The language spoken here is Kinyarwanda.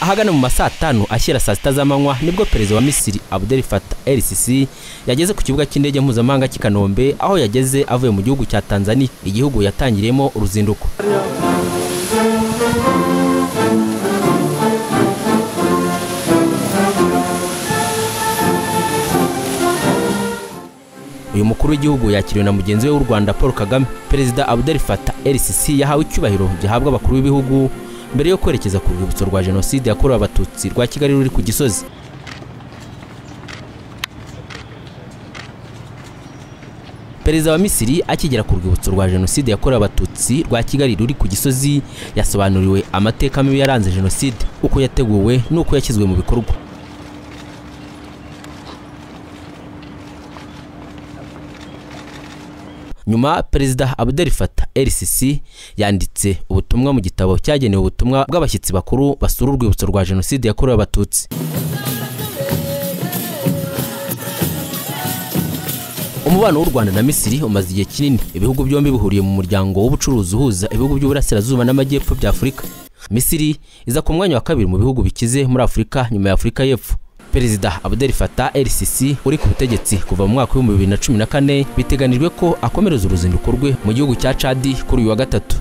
ahagana mu ma saa tanu ashyira saa sita z'amanywa nibwo perezida wa misiri abdel fatah el sisi yageze ku kibuga cy'indege mpuzamahanga cy'i kanombe aho yageze avuye mu gihugu cya tanzania igihugu yatangiriyemo uruzinduko uyu mukuru w'igihugu yakiriwe na mugenzi we w'u rwanda paul kagame perezida abdel fatah el sisi yahawe icyubahiro gihabwa abakuru b'ibihugu mbere yo kwerekeza ku rwibutso rwa jenoside yakorewe abatutsi rwa kigali ruri ku gisozi perezida wa misiri akigera ku rwibutso rwa jenoside yakorewe abatutsi rwa kigali ruri ku gisozi yasobanuriwe amateka mibi yaranze jenoside uko yateguwe n'uko yashyizwe mu bikorwa nyuma perezida abdel fatah rcc yanditse ubutumwa mu gitabo cyagenewe ubutumwa bw'abashyitsi bakuru basura urwibutso rwa jenoside yakorewe abatutsi umubano w'u rwanda na misiri umaze igihe kinini ibihugu byombi bihuriye mu muryango w'ubucuruzi uhuza ibihugu by'uburasirazuba n'amajyepfo bya afurika misiri iza ku mwanya wa kabiri mu bihugu bikize muri afurika nyuma ya afurika y'epfo perezida abdel fatah rcc uri ku butegetsi kuva mu mwaka w'ibihumbi bibiri na cumi na kane biteganijwe ko akomereza uruzinduko rwe mu gihugu cya cadi kuri uyu wa gatatu